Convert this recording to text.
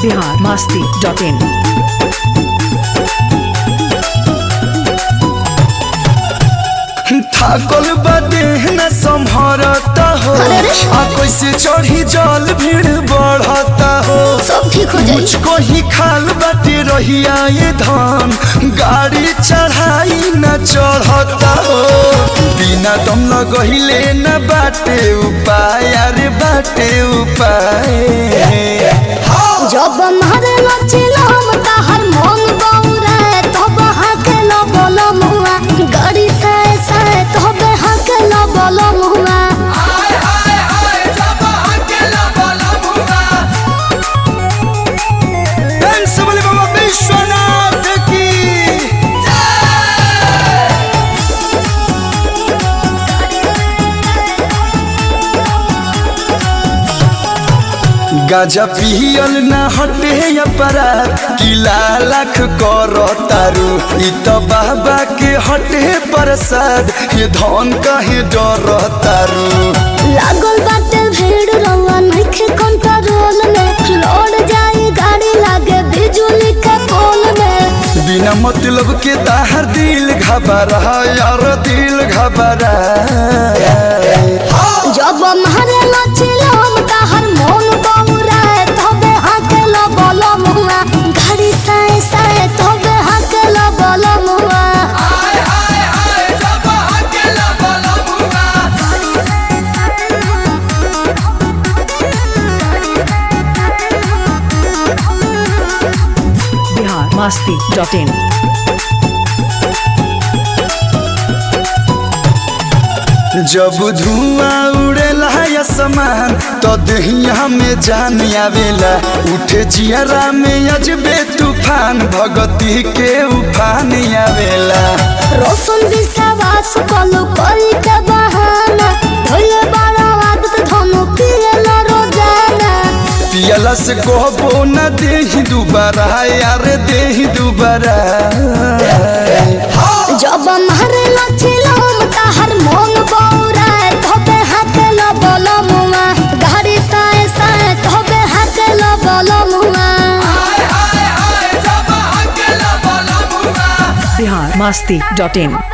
Bihar Masti dot in थाकल बदे न संभरता हो आ कैसे चढ़ी जल भीड़ बढ़ता हो सब ठीक हो जाई मुझको ही खाल बाटे रहिया ये धान गाड़ी चढ़ाई न चढ़ता हो बिना दम लगहिले न बाटे उपाय अरे बाटे उपाय जब मारे लचिलम ताहर मन बौरे तब हाके न बोल मुआ गाड़ी से से तब हाके न बोल मुआ डांस वाले बाबा विश्वनाथ की गाजा पियल ना हटे अपराध किला लाख कर तारू इ त बाबा के हटे प्रसाद ये धन कहे डर तारू लागल बाटे भीड़ रवा नइखे कंट्रोल में लौट जाई गाड़ी लागे बिजुली के पोल में बिना मतलब के ताहर दिल घबरा यार दिल घबरा जब मारे लचिलम ताहर मन बौरे तब हाके न बोल मुआ गाड़ी से से तब हाके न बोल मुआ बिहार मास्ती डॉट इन जब धुआं उड़ेला आसमान तो दहिया में जान आवेला उठे जियरा में अजबे तूफान भगती के उफान आवेला रोशन विश्वास कलु कोई के बहाना धोले बड़ा आदत धनु पियला रोजाना पियला से कहबो न देही दुबारा यार देही दुबारा जब मारे लचिलम ताहर मन बौरा धोबे हाथे न बोल मुआ गाड़ी साए साए धोबे हाथे न बोल मुआ बिहार मास्ती डॉट इन